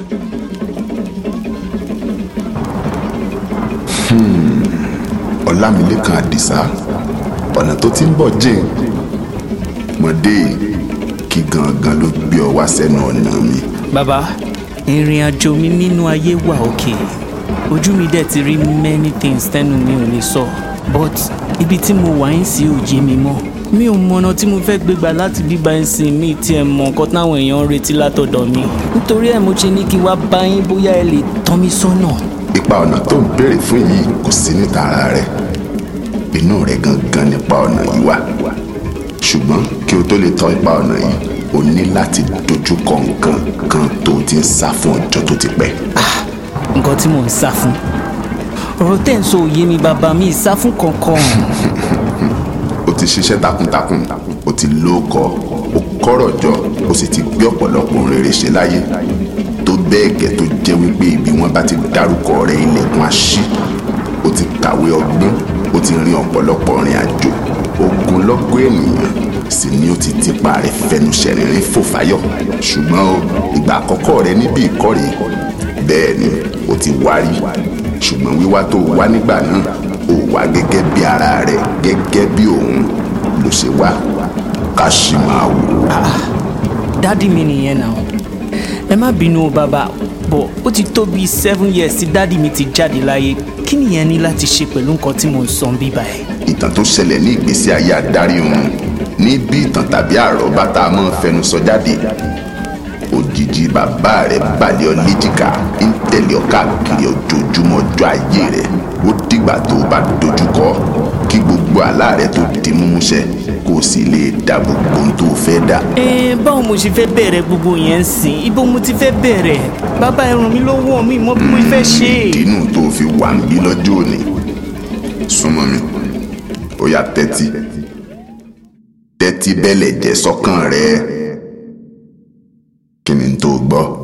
ọlámilékan àdìsá ọ̀nà tó ti ń bọ̀ jìn mọ̀dé kí gangan ló gbé ọ wá sẹ́nu ọ̀nà mi. bàbá ìrìn àjò mi nínú ayé wà òkè ojú mi dẹ̀ ti rí many things tẹ́nu mi ò lè sọ but ibi tí mo wà ń sí òye mi mọ́ mi ò mọ̀nà tí mo fẹ́ gbégbà láti bíbá ẹ̀ sìn mí tí ẹ mọ nǹkan táwọn èèyàn ń retí látọ̀dọ̀ mi nítorí ẹ̀ mo ṣe ní kí wá bá yín bóyá ẹ lè tọ́ mi sọ́nà. ipa ọ̀nà tó ń béèrè fún yìí kò sí níta ara rẹ inú rẹ gangan nípa ọ̀nà yìí wà ṣùgbọ́n kí o tó lè tọ́ ipa ọ̀nà yìí o ní láti dojú kọ nǹkan kan tó ti ń sá fún ọjọ́ tó ti pẹ́. nǹkan tí mò ń sá fún ọ̀rọ̀ tẹ́ ń sọ òye mi bàbá mi ìsá fún kankan. o ti ṣiṣẹ́ takuntakun o ti lóko o kọ́rọ̀ jọ o sì ti gbé ọ̀pọ̀lọpọ̀ ohun rere ṣe láyé tó bẹ́ẹ̀ gẹ́ tó jẹ́ wípé ibi wọn bá ti dárúkọ rẹ ilẹ̀kùn àṣì o ti kàwé ọgbọ́n o ti rin ọ̀pọ̀lọpọ̀ rìn àjò ogunlọ́gọ̀ ènìyàn sì ni o ti tipa rẹ fẹnu ṣẹ̀rìnrín fò fáyọ̀ ṣùgbọ́n o ìgbà àkọ́kọ́ rẹ níbi ìkórè bẹ́ẹ̀ ni o ti wárí ṣùgbọ́n wíwá tó wá nígbà náà ó wá gẹ́gẹ́ bí ara rẹ gẹ́gẹ́ bí òun ló ṣe wá ká sì máa wò ó. dádì mi nìyẹn náà ẹ má bínú o bàbá bọ̀ ó ti tó bíi seven years tí dádì mi ti jáde láyé kí nìyẹn ní láti ṣe pẹ̀lú nǹkan tí mò ń sọ bíbá ẹ̀. ìtàn tó ṣẹlẹ̀ ní ìgbésí ayé adarí òun ní bí ìtàn tàbí àròbá tá a máa ń fẹnu sọ jáde òjijì bàbá rẹ̀ balẹ̀ ọ léjìká ń tẹ̀lé ọ káàkiri ojoojúmọ́ ọjọ́ ayé rẹ̀ ó dìgbà tó o bá dojúkọ kí gbogbo àlá rẹ̀ tó di múmúṣẹ kó o sì lè dá gbogbo ohun tó o fẹ́ dà. ẹ báwo mo ṣe fẹ́ bẹ̀rẹ̀ gbogbo yẹn ń sìn ibo mo ti fẹ́ bẹ̀rẹ̀ bàbá ẹ ràn mí lọ́wọ́ mi mọ bí mo fẹ́ ṣe. ìdínú tó o fi wà ń bí lọ́jọ́ òní súnmọ́ mi ó yá tẹ́tí tẹ́tí bẹ́lẹ̀ jẹ́ sọ́kàn rẹ̀ kí ni tó gbọ́.